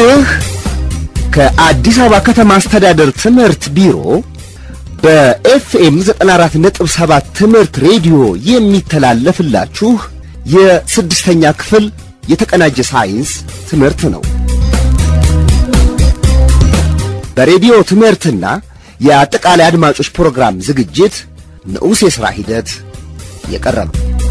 ይህ ከአዲስ አበባ ከተማ አስተዳደር ትምህርት ቢሮ በኤፍኤም 94.7 ትምህርት ሬዲዮ የሚተላለፍላችሁ የስድስተኛ ክፍል የተቀናጀ ሳይንስ ትምህርት ነው። በሬዲዮ ትምህርትና የአጠቃላይ አድማጮች ፕሮግራም ዝግጅት ንዑስ የሥራ ሂደት የቀረበ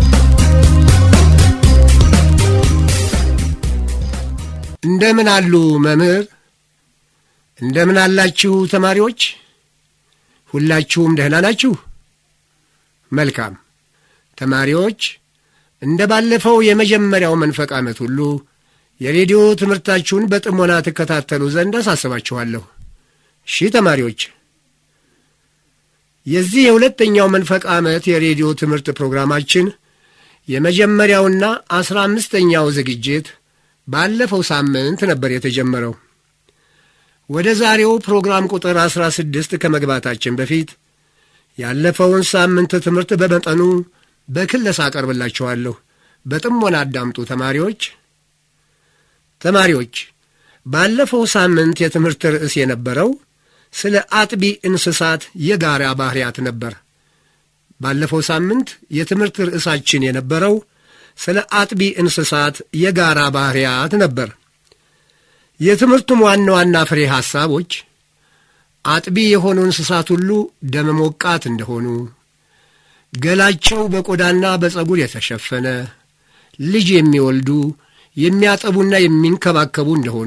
እንደምን አሉ መምህር? እንደምን አላችሁ ተማሪዎች? ሁላችሁም ደህና ናችሁ? መልካም ተማሪዎች፣ እንደ ባለፈው የመጀመሪያው መንፈቅ ዓመት ሁሉ የሬዲዮ ትምህርታችሁን በጥሞና ትከታተሉ ዘንድ አሳስባችኋለሁ። እሺ ተማሪዎች፣ የዚህ የሁለተኛው መንፈቅ ዓመት የሬዲዮ ትምህርት ፕሮግራማችን የመጀመሪያውና አስራ አምስተኛው ዝግጅት ባለፈው ሳምንት ነበር የተጀመረው። ወደ ዛሬው ፕሮግራም ቁጥር አስራ ስድስት ከመግባታችን በፊት ያለፈውን ሳምንት ትምህርት በመጠኑ በክለሳ አቀርብላችኋለሁ። በጥሞና አዳምጡ ተማሪዎች። ተማሪዎች ባለፈው ሳምንት የትምህርት ርዕስ የነበረው ስለ አጥቢ እንስሳት የጋራ ባህሪያት ነበር። ባለፈው ሳምንት የትምህርት ርዕሳችን የነበረው ስለ አጥቢ እንስሳት የጋራ ባህሪያት ነበር። የትምህርቱም ዋና ዋና ፍሬ ሐሳቦች አጥቢ የሆኑ እንስሳት ሁሉ ደመ ሞቃት እንደሆኑ፣ ገላቸው በቆዳና በፀጉር የተሸፈነ፣ ልጅ የሚወልዱ የሚያጠቡና የሚንከባከቡ እንደሆኑ፣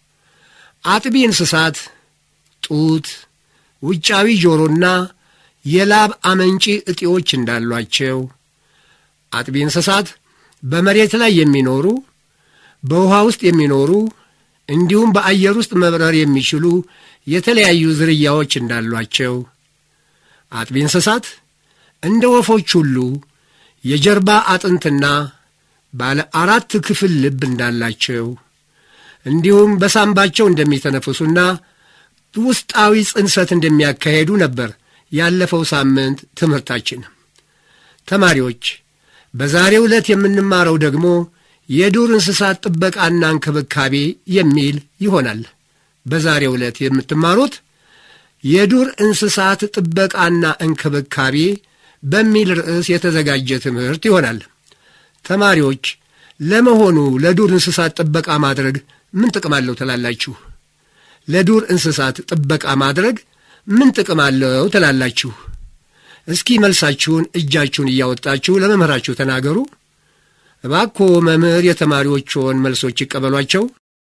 አጥቢ እንስሳት ጡት፣ ውጫዊ ጆሮና የላብ አመንጪ እጢዎች እንዳሏቸው፣ አጥቢ እንስሳት በመሬት ላይ የሚኖሩ በውሃ ውስጥ የሚኖሩ እንዲሁም በአየር ውስጥ መብረር የሚችሉ የተለያዩ ዝርያዎች እንዳሏቸው፣ አጥቢ እንስሳት እንደ ወፎች ሁሉ የጀርባ አጥንትና ባለ አራት ክፍል ልብ እንዳላቸው እንዲሁም በሳምባቸው እንደሚተነፍሱና ውስጣዊ ጽንሰት እንደሚያካሄዱ ነበር ያለፈው ሳምንት ትምህርታችን። ተማሪዎች በዛሬው ዕለት የምንማረው ደግሞ የዱር እንስሳት ጥበቃና እንክብካቤ የሚል ይሆናል። በዛሬው ዕለት የምትማሩት የዱር እንስሳት ጥበቃና እንክብካቤ በሚል ርዕስ የተዘጋጀ ትምህርት ይሆናል። ተማሪዎች ለመሆኑ ለዱር እንስሳት ጥበቃ ማድረግ ምን ጥቅም አለው ትላላችሁ? ለዱር እንስሳት ጥበቃ ማድረግ ምን ጥቅም አለው ትላላችሁ? እስኪ መልሳችሁን እጃችሁን እያወጣችሁ ለመምህራችሁ ተናገሩ። እባክዎ መምህር የተማሪዎችዎን መልሶች ይቀበሏቸው።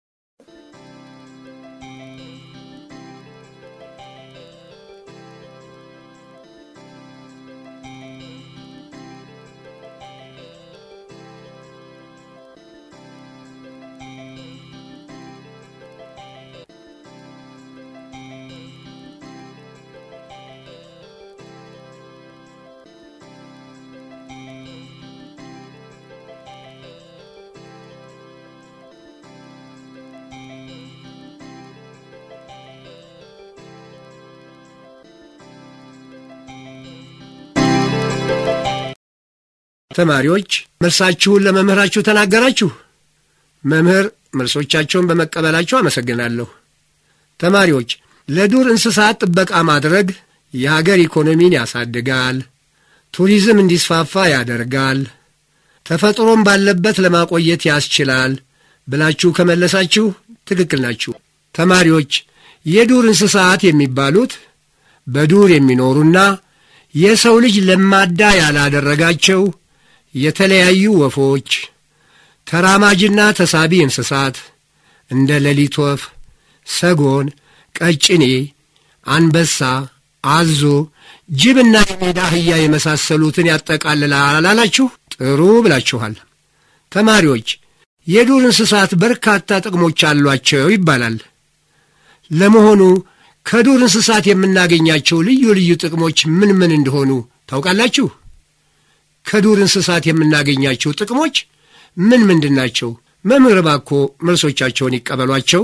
ተማሪዎች መልሳችሁን ለመምህራችሁ ተናገራችሁ። መምህር መልሶቻቸውን በመቀበላቸው አመሰግናለሁ። ተማሪዎች ለዱር እንስሳት ጥበቃ ማድረግ የሀገር ኢኮኖሚን ያሳድጋል፣ ቱሪዝም እንዲስፋፋ ያደርጋል፣ ተፈጥሮም ባለበት ለማቆየት ያስችላል ብላችሁ ከመለሳችሁ ትክክል ናችሁ። ተማሪዎች የዱር እንስሳት የሚባሉት በዱር የሚኖሩና የሰው ልጅ ለማዳ ያላደረጋቸው የተለያዩ ወፎች፣ ተራማጅና ተሳቢ እንስሳት እንደ ሌሊት ወፍ፣ ሰጎን፣ ቀጭኔ፣ አንበሳ፣ አዞ፣ ጅብና የሜዳ አህያ የመሳሰሉትን ያጠቃልላል አላላችሁ? ጥሩ ብላችኋል። ተማሪዎች የዱር እንስሳት በርካታ ጥቅሞች አሏቸው ይባላል። ለመሆኑ ከዱር እንስሳት የምናገኛቸው ልዩ ልዩ ጥቅሞች ምን ምን እንደሆኑ ታውቃላችሁ? ከዱር እንስሳት የምናገኛቸው ጥቅሞች ምን ምንድን ናቸው? መምህር እባክዎ መልሶቻቸውን ይቀበሏቸው።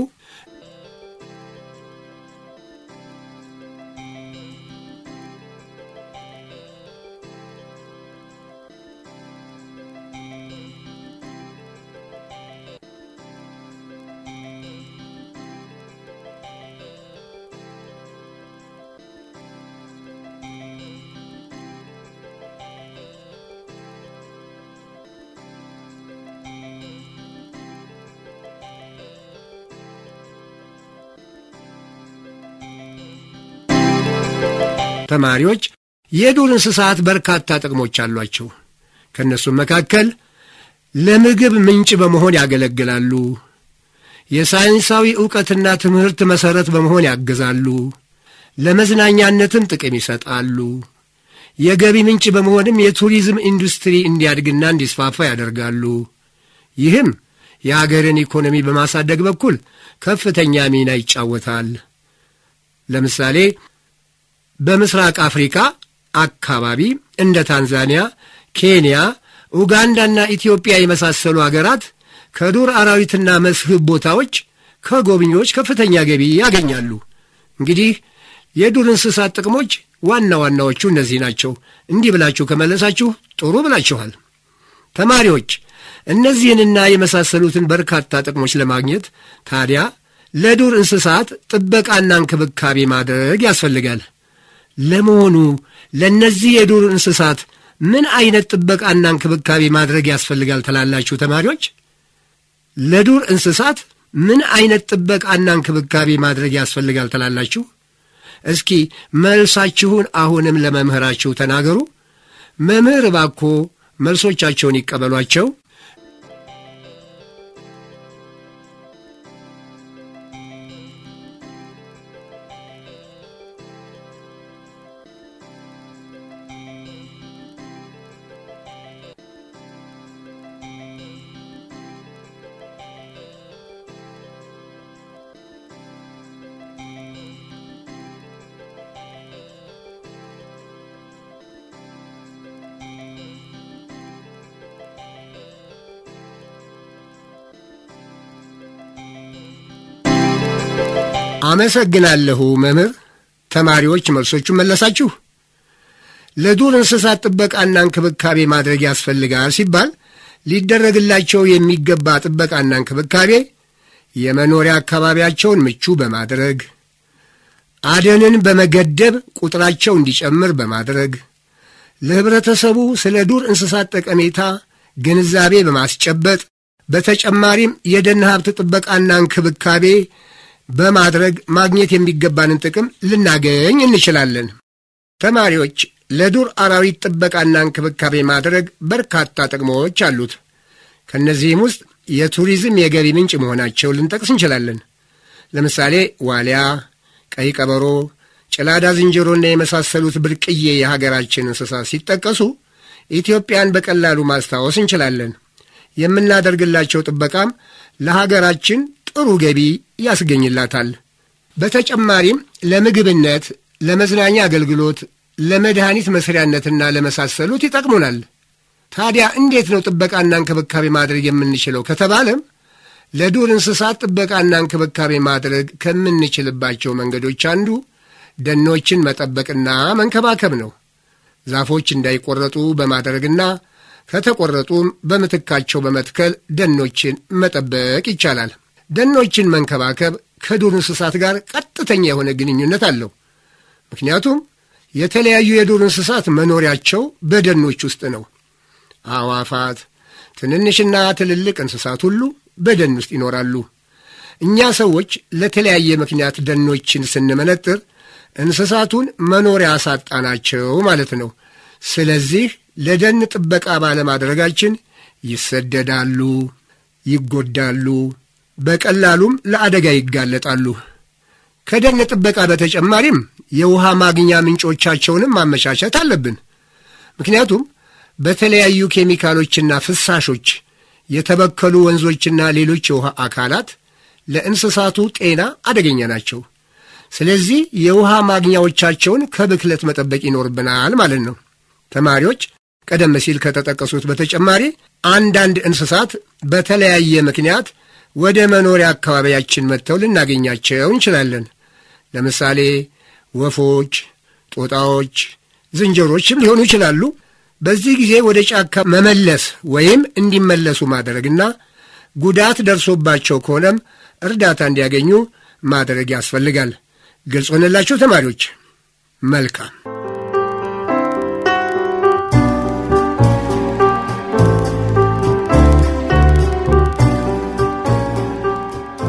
ተማሪዎች የዱር እንስሳት በርካታ ጥቅሞች አሏቸው። ከእነሱም መካከል ለምግብ ምንጭ በመሆን ያገለግላሉ። የሳይንሳዊ ዕውቀትና ትምህርት መሠረት በመሆን ያግዛሉ። ለመዝናኛነትም ጥቅም ይሰጣሉ። የገቢ ምንጭ በመሆንም የቱሪዝም ኢንዱስትሪ እንዲያድግና እንዲስፋፋ ያደርጋሉ። ይህም የአገርን ኢኮኖሚ በማሳደግ በኩል ከፍተኛ ሚና ይጫወታል። ለምሳሌ በምስራቅ አፍሪካ አካባቢ እንደ ታንዛኒያ፣ ኬንያ፣ ኡጋንዳና ኢትዮጵያ የመሳሰሉ አገራት ከዱር አራዊትና መስህብ ቦታዎች ከጎብኚዎች ከፍተኛ ገቢ ያገኛሉ። እንግዲህ የዱር እንስሳት ጥቅሞች ዋና ዋናዎቹ እነዚህ ናቸው። እንዲህ ብላችሁ ከመለሳችሁ ጥሩ ብላችኋል። ተማሪዎች እነዚህንና የመሳሰሉትን በርካታ ጥቅሞች ለማግኘት ታዲያ ለዱር እንስሳት ጥበቃና እንክብካቤ ማድረግ ያስፈልጋል። ለመሆኑ ለእነዚህ የዱር እንስሳት ምን አይነት ጥበቃና እንክብካቤ ማድረግ ያስፈልጋል ትላላችሁ ተማሪዎች? ለዱር እንስሳት ምን አይነት ጥበቃና እንክብካቤ ማድረግ ያስፈልጋል ትላላችሁ? እስኪ መልሳችሁን አሁንም ለመምህራችሁ ተናገሩ። መምህር እባኮ መልሶቻቸውን ይቀበሏቸው። አመሰግናለሁ መምህር። ተማሪዎች መልሶቹን መለሳችሁ። ለዱር እንስሳት ጥበቃና እንክብካቤ ማድረግ ያስፈልጋል ሲባል ሊደረግላቸው የሚገባ ጥበቃና እንክብካቤ የመኖሪያ አካባቢያቸውን ምቹ በማድረግ አደንን በመገደብ ቁጥራቸው እንዲጨምር በማድረግ ለህብረተሰቡ ስለ ዱር እንስሳት ጠቀሜታ ግንዛቤ በማስጨበጥ በተጨማሪም የደን ሀብት ጥበቃና እንክብካቤ በማድረግ ማግኘት የሚገባንን ጥቅም ልናገኝ እንችላለን። ተማሪዎች ለዱር አራዊት ጥበቃና እንክብካቤ ማድረግ በርካታ ጥቅሞች አሉት። ከእነዚህም ውስጥ የቱሪዝም የገቢ ምንጭ መሆናቸው ልንጠቅስ እንችላለን። ለምሳሌ ዋሊያ፣ ቀይ ቀበሮ፣ ጭላዳ ዝንጀሮና የመሳሰሉት ብርቅዬ የሀገራችን እንስሳት ሲጠቀሱ ኢትዮጵያን በቀላሉ ማስታወስ እንችላለን። የምናደርግላቸው ጥበቃም ለሀገራችን ጥሩ ገቢ ያስገኝላታል። በተጨማሪም ለምግብነት፣ ለመዝናኛ አገልግሎት፣ ለመድኃኒት መስሪያነትና ለመሳሰሉት ይጠቅሙናል። ታዲያ እንዴት ነው ጥበቃና እንክብካቤ ማድረግ የምንችለው ከተባለም ለዱር እንስሳት ጥበቃና እንክብካቤ ማድረግ ከምንችልባቸው መንገዶች አንዱ ደኖችን መጠበቅና መንከባከብ ነው። ዛፎች እንዳይቆረጡ በማድረግና ከተቆረጡም በምትካቸው በመትከል ደኖችን መጠበቅ ይቻላል። ደኖችን መንከባከብ ከዱር እንስሳት ጋር ቀጥተኛ የሆነ ግንኙነት አለው። ምክንያቱም የተለያዩ የዱር እንስሳት መኖሪያቸው በደኖች ውስጥ ነው። አዕዋፋት፣ ትንንሽና ትልልቅ እንስሳት ሁሉ በደን ውስጥ ይኖራሉ። እኛ ሰዎች ለተለያየ ምክንያት ደኖችን ስንመነጥር እንስሳቱን መኖሪያ አሳጣናቸው ማለት ነው። ስለዚህ ለደን ጥበቃ ባለማድረጋችን ይሰደዳሉ፣ ይጎዳሉ፣ በቀላሉም ለአደጋ ይጋለጣሉ። ከደን ጥበቃ በተጨማሪም የውሃ ማግኛ ምንጮቻቸውንም ማመቻቸት አለብን። ምክንያቱም በተለያዩ ኬሚካሎችና ፍሳሾች የተበከሉ ወንዞችና ሌሎች የውሃ አካላት ለእንስሳቱ ጤና አደገኛ ናቸው። ስለዚህ የውሃ ማግኛዎቻቸውን ከብክለት መጠበቅ ይኖርብናል ማለት ነው። ተማሪዎች ቀደም ሲል ከተጠቀሱት በተጨማሪ አንዳንድ እንስሳት በተለያየ ምክንያት ወደ መኖሪያ አካባቢያችን መጥተው ልናገኛቸው እንችላለን። ለምሳሌ ወፎች፣ ጦጣዎች፣ ዝንጀሮችም ሊሆኑ ይችላሉ። በዚህ ጊዜ ወደ ጫካ መመለስ ወይም እንዲመለሱ ማድረግና ጉዳት ደርሶባቸው ከሆነም እርዳታ እንዲያገኙ ማድረግ ያስፈልጋል። ግልጽ ሆነላችሁ ተማሪዎች? መልካም።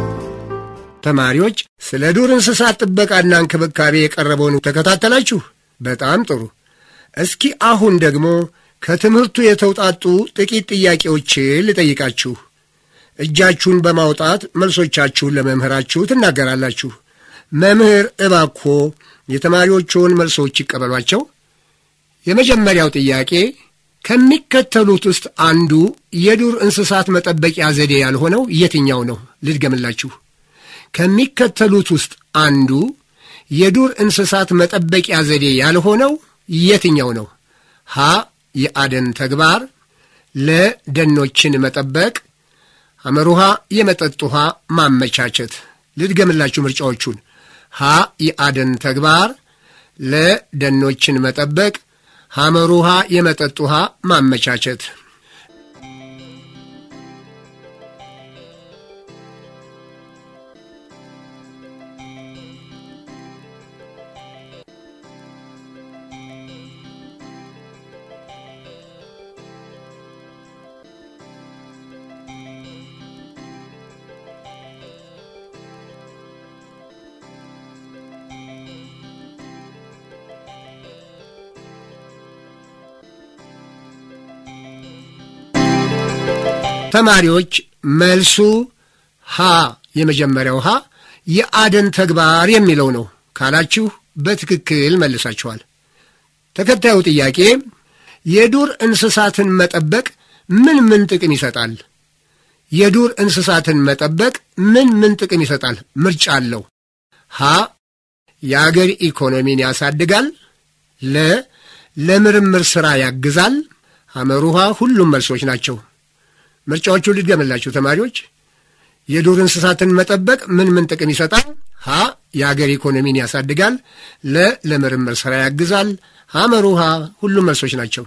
ተማሪዎች ስለ ዱር እንስሳት ጥበቃና እንክብካቤ የቀረበውን ተከታተላችሁ። በጣም ጥሩ። እስኪ አሁን ደግሞ ከትምህርቱ የተውጣጡ ጥቂት ጥያቄዎችን ልጠይቃችሁ። እጃችሁን በማውጣት መልሶቻችሁን ለመምህራችሁ ትናገራላችሁ። መምህር እባኮ የተማሪዎቹን መልሶች ይቀበሏቸው። የመጀመሪያው ጥያቄ ከሚከተሉት ውስጥ አንዱ የዱር እንስሳት መጠበቂያ ዘዴ ያልሆነው የትኛው ነው? ልድገምላችሁ። ከሚከተሉት ውስጥ አንዱ የዱር እንስሳት መጠበቂያ ዘዴ ያልሆነው የትኛው ነው? ሀ የአደን ተግባር፣ ለ ደኖችን መጠበቅ፣ ሐመሩሃ የመጠጥ ውሃ ማመቻቸት። ልድገምላችሁ ምርጫዎቹን። ሀ የአደን ተግባር፣ ለ ደኖችን መጠበቅ፣ ሐመሩሃ የመጠጥ ውሃ ማመቻቸት። ተማሪዎች መልሱ ሀ የመጀመሪያው ሀ የአደን ተግባር የሚለው ነው ካላችሁ በትክክል መልሳችኋል። ተከታዩ ጥያቄ የዱር እንስሳትን መጠበቅ ምን ምን ጥቅም ይሰጣል? የዱር እንስሳትን መጠበቅ ምን ምን ጥቅም ይሰጣል? ምርጫ አለው። ሀ የአገር ኢኮኖሚን ያሳድጋል። ለ ለምርምር ሥራ ያግዛል። ሐመሩሃ ሁሉም መልሶች ናቸው። ምርጫዎቹ ልድገምላችሁ ተማሪዎች። የዱር እንስሳትን መጠበቅ ምን ምን ጥቅም ይሰጣል? ሀ የአገር ኢኮኖሚን ያሳድጋል። ለ ለምርምር ሥራ ያግዛል። ሐመሩሃ ሁሉም መልሶች ናቸው።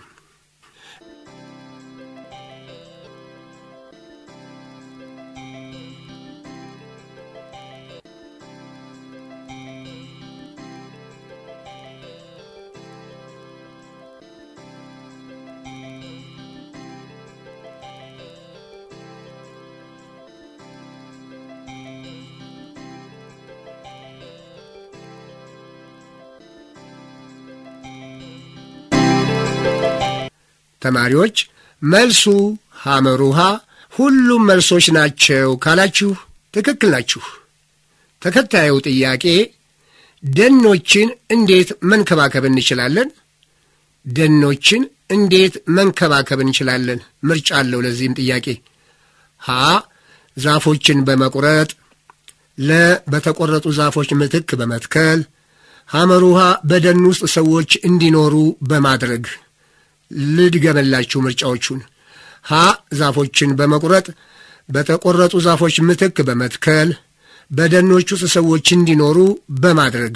ተማሪዎች መልሱ ሐመሩሃ ሁሉም መልሶች ናቸው ካላችሁ ትክክል ናችሁ። ተከታዩ ጥያቄ ደኖችን እንዴት መንከባከብ እንችላለን? ደኖችን እንዴት መንከባከብ እንችላለን? ምርጫ አለው ለዚህም ጥያቄ ሀ ዛፎችን በመቁረጥ ለ በተቆረጡ ዛፎች ምትክ በመትከል ሐመሩሃ በደን ውስጥ ሰዎች እንዲኖሩ በማድረግ ልድገመላችሁ ምርጫዎቹን። ሀ ዛፎችን በመቁረጥ በተቆረጡ ዛፎች ምትክ በመትከል በደኖች ውስጥ ሰዎች እንዲኖሩ በማድረግ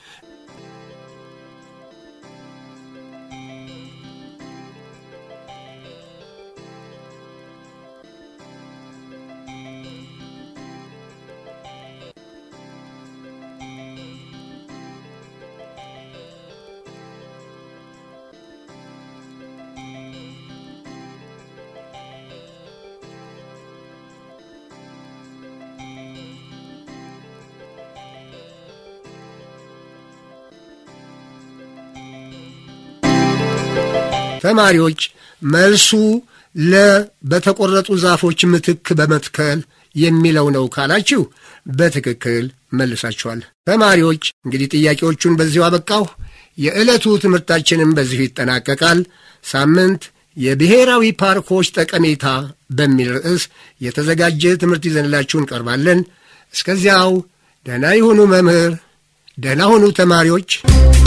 ተማሪዎች መልሱ ለ በተቆረጡ ዛፎች ምትክ በመትከል የሚለው ነው ካላችሁ በትክክል መልሳችኋል። ተማሪዎች እንግዲህ ጥያቄዎቹን በዚሁ አበቃሁ። የዕለቱ ትምህርታችንም በዚሁ ይጠናቀቃል። ሳምንት የብሔራዊ ፓርኮች ጠቀሜታ በሚል ርዕስ የተዘጋጀ ትምህርት ይዘንላችሁ እንቀርባለን። እስከዚያው ደህና ይሁኑ መምህር፣ ደህና ሁኑ ተማሪዎች።